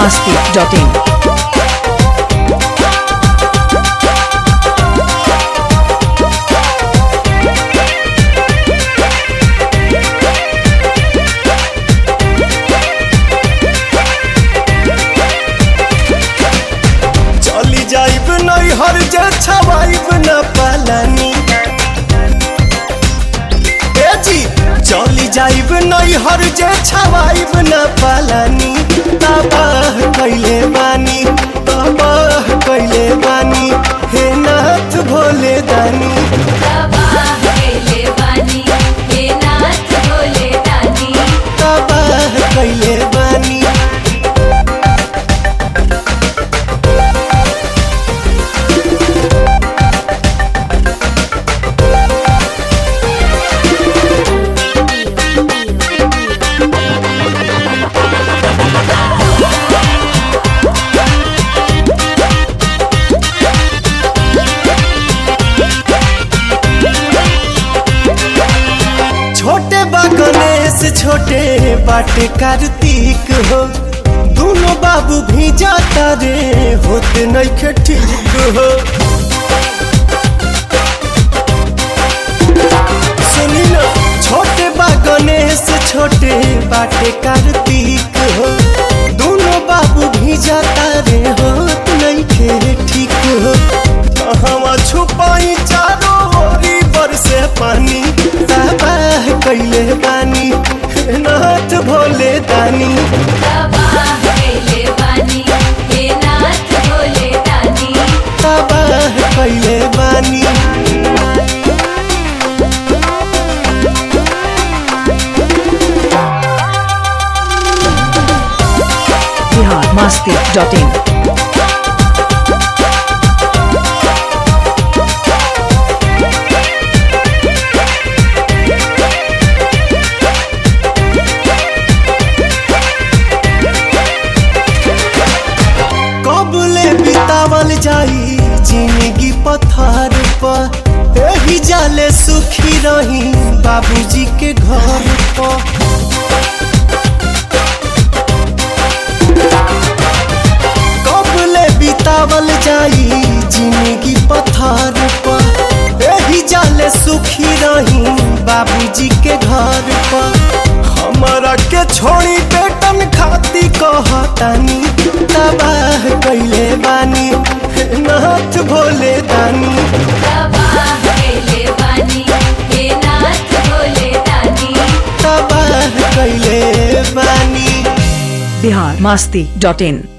masti.in. चली जाइब नहीं हर जे छवाइब न पालानी ए जी चली जाइब नहीं हर जे छवाइब न पालानी तबाह कैले बानी तबाह कैले बानी हे नाथ भोले दानी तबाह कैले बानी छोटे बा गणेश छोटे बाटे कार्तिक हो दोनों बाबू भी जाता रे होते नहीं ठीक हो सुनी ना छोटे बा गणेश छोटे बाटे कार्तिक हो दोनों बाबू भी जाता रे होत नहीं खे ठीक हो कहवा छुपाई चारों ओरी बरसे पानी तबाह कैले बानी हे नाथ भोले दानी तबाह कैले बानी Bihar masti.in. कबले बितावल जाई जिंदगी पथार पर एही जाले सुखी रही बाबूजी के घर पर कबले बितावल जाई जिंदगी पथार पर एही जाले सुखी रही बाबूजी के घर पर हमारा के छोड़ी बेटन खाती कहतानी तबाह कैले बानी हे नाथ भोले दानी तबाह कैले बानी Bihar masti.in.